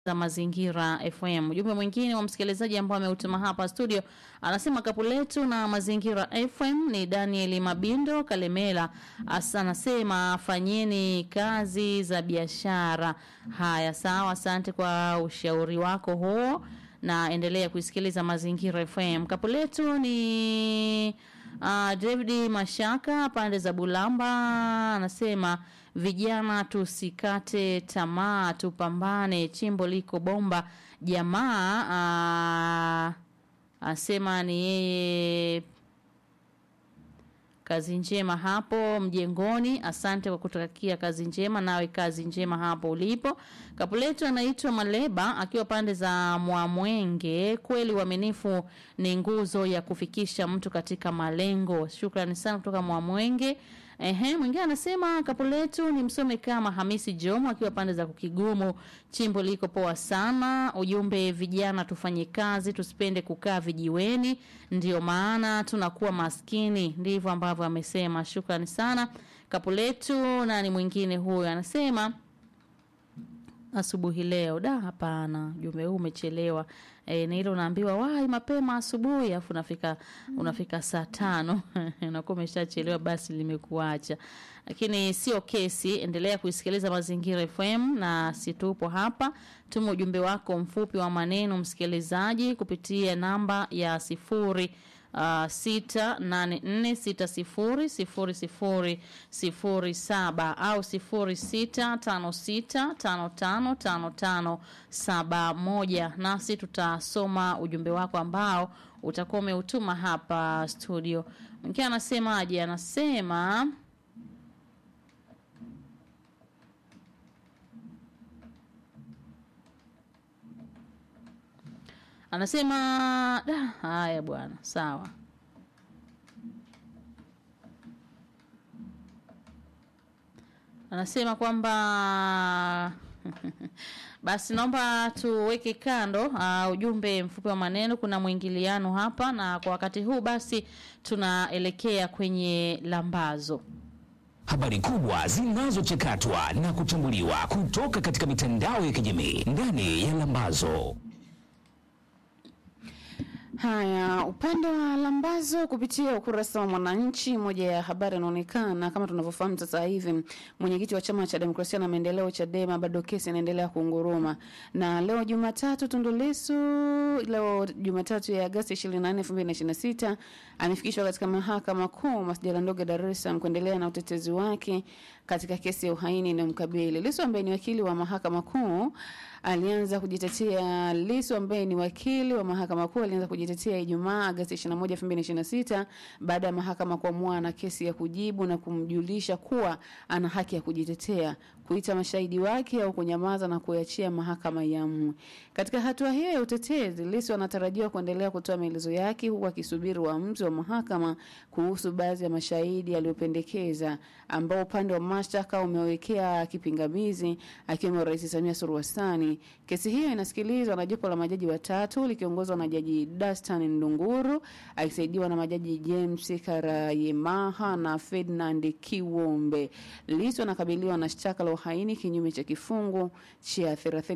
za Mazingira FM. Ujumbe mwingine wa msikilizaji ambao ameutuma hapa studio anasema kapu letu na Mazingira FM ni Daniel Mabindo Kalemela. Asa anasema fanyeni kazi za biashara. Haya, sawa, asante kwa ushauri wako huo na endelea kuisikiliza Mazingira FM. Kapu letu ni uh, David Mashaka pande za Bulamba anasema vijana tusikate tamaa, tupambane, chimbo liko bomba. Jamaa uh, asema ni yeye kazi njema hapo mjengoni. Asante kwa kutakia kazi njema, nawe kazi njema hapo ulipo. Kapuletu anaitwa Maleba akiwa pande za Mwamwenge. Kweli uaminifu ni nguzo ya kufikisha mtu katika malengo. Shukrani sana kutoka Mwamwenge. Ehe, mwingine anasema kapu letu ni msome kama Hamisi Jomo akiwa pande za Kukigumu. Chimbo liko poa sana. Ujumbe vijana tufanye kazi, tusipende kukaa vijiweni, ndio maana tunakuwa maskini. Ndivyo ambavyo amesema. Shukrani sana kapu letu. Nani mwingine huyo anasema asubuhi leo da hapana ujumbe huu umechelewa e, ni ile unaambiwa wai mapema asubuhi afu unafika unafika saa tano unakuwa umeshachelewa basi limekuacha lakini sio kesi endelea kuisikiliza mazingira fm na situpo hapa tuma ujumbe wako mfupi wa maneno msikilizaji kupitia namba ya sifuri uh, sita nane nne sita sifuri sifuri sifuri sifuri saba au sifuri sita tano sita tano tano tano tano saba moja nasi tutasoma ujumbe wako ambao utakuwa umeutuma hapa studio mwingine anasemaje anasema anasema da, haya bwana sawa anasema kwamba basi naomba tuweke kando uh, ujumbe mfupi wa maneno kuna mwingiliano hapa na kwa wakati huu basi tunaelekea kwenye lambazo Habari kubwa zinazochakatwa na kuchambuliwa kutoka katika mitandao ya kijamii ndani ya Lambazo. Haya, upande wa lambazo kupitia ukurasa wa Mwananchi, moja ya habari inaonekana kama tunavyofahamu sasa hivi, mwenyekiti wa chama cha demokrasia na maendeleo Chadema bado kesi inaendelea kunguruma, na leo Jumatatu Tundu Lissu, leo Jumatatu ya Agosti 24, 2026 amefikishwa katika mahakama kuu masjala ndogo ya Dar es Salaam kuendelea na utetezi wake katika kesi ya uhaini inayomkabili Lissu ambaye ni wakili wa mahakama kuu alianza kujitetea. Lissu ambaye ni wakili wa mahakama kuu alianza kujitetea Ijumaa Agosti 21, 2026 baada ya mahakama kuamua na kesi ya kujibu na kumjulisha kuwa ana haki ya kujitetea, kuita mashahidi wake au kunyamaza na kuiachia mahakama iamue. Katika hatua hiyo ya utetezi, Lissu anatarajiwa kuendelea kutoa maelezo yake huku akisubiri uamuzi wa mahakama kuhusu baadhi ya mashahidi aliyopendekeza ambao upande wa mashtaka umewekea kipingamizi akiwemo Rais Samia Suluhu Hassan. Kesi hiyo inasikilizwa na jopo la majaji watatu likiongozwa na Jaji Dastan Ndunguru akisaidiwa na majaji James Karayemaha na Ferdinand Kiwombe. Lissu anakabiliwa na shtaka la uhaini kinyume cha kifungu cha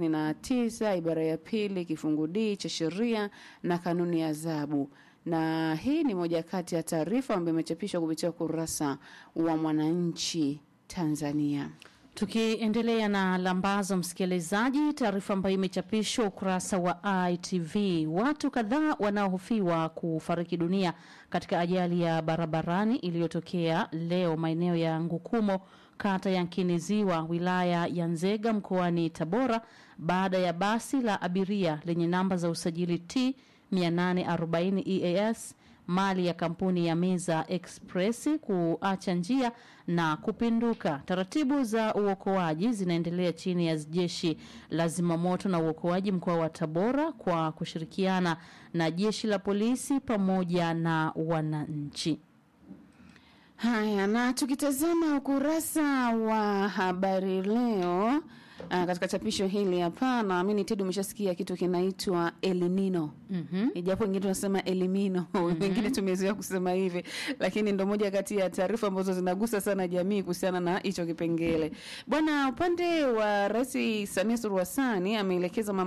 39 ibara ya pili kifungu D cha sheria na kanuni ya adhabu na hii ni moja kati ya taarifa ambayo imechapishwa kupitia ukurasa wa Mwananchi Tanzania. Tukiendelea na lambazo, msikilizaji, taarifa ambayo imechapishwa ukurasa wa ITV, watu kadhaa wanaohofiwa kufariki dunia katika ajali ya barabarani iliyotokea leo maeneo ya Ngukumo, kata ya Nkiniziwa, wilaya ya Nzega, mkoani Tabora, baada ya basi la abiria lenye namba za usajili T 840 EAS mali ya kampuni ya Meza Express kuacha njia na kupinduka. Taratibu za uokoaji zinaendelea chini ya jeshi la zimamoto na uokoaji mkoa wa Tabora kwa kushirikiana na jeshi la polisi pamoja na wananchi. Haya, na tukitazama ukurasa wa habari leo Uh, katika chapisho hili hapa naamini Tedi umeshasikia kitu kinaitwa elinino Mhm. ijapo wengine tunasema elimino wengine tumezoea kusema hivi lakini ndo moja kati ya taarifa ambazo zinagusa sana jamii kuhusiana na hicho kipengele bwana upande wa rais samia suluhu hassan ameelekeza